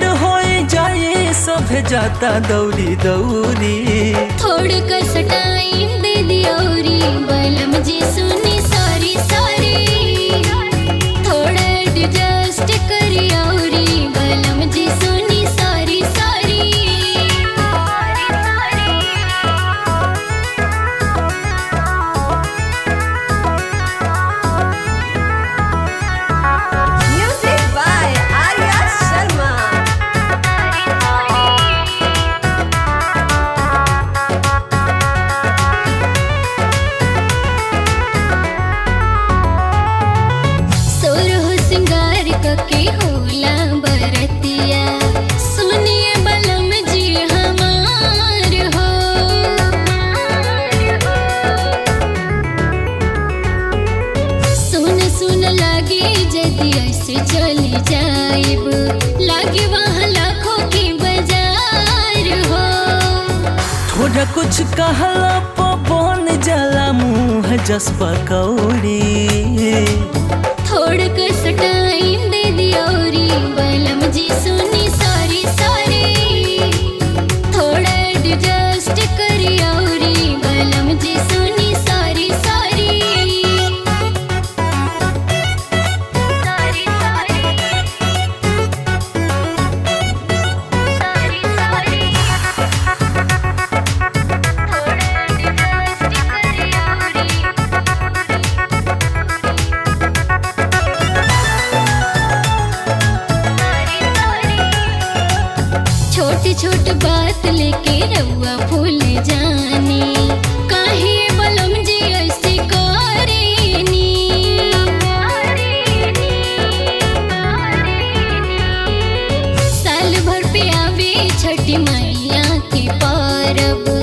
भीड़ हो जाए सभे जाता दौड़ी दौड़ी थोड़ कस टाइम दे दियोरी बलम जी सुनी सॉरी सॉरी थोड़ा एडजस्ट करियोरी बलम जी सुनी sorry sorry Music by Arya Sharma. सोर हो सिंगार कके होला बरतिया सुनिए बलम जी हमार हो सुन सुन लागे यदि ऐसे चली जाइब लागे वहाँ लाखों की बाजार हो थोड़ा कुछ कहला पवन जला मुँह जस पकौड़ी थोड़ कस टाइम दे दियोरी बलम जी सुनी सॉरी सॉरी थोड़ा एडजस्ट करियोरी बलम जी सुनी सॉरी सॉरी सॉरी सॉरी थोड़ा एडजस्ट करियोरी छोटी छोट बात लेके रउआ भूल जानी काहे बलम जी ऐसे करेनी साल भर पे आवे छठी मैया के परब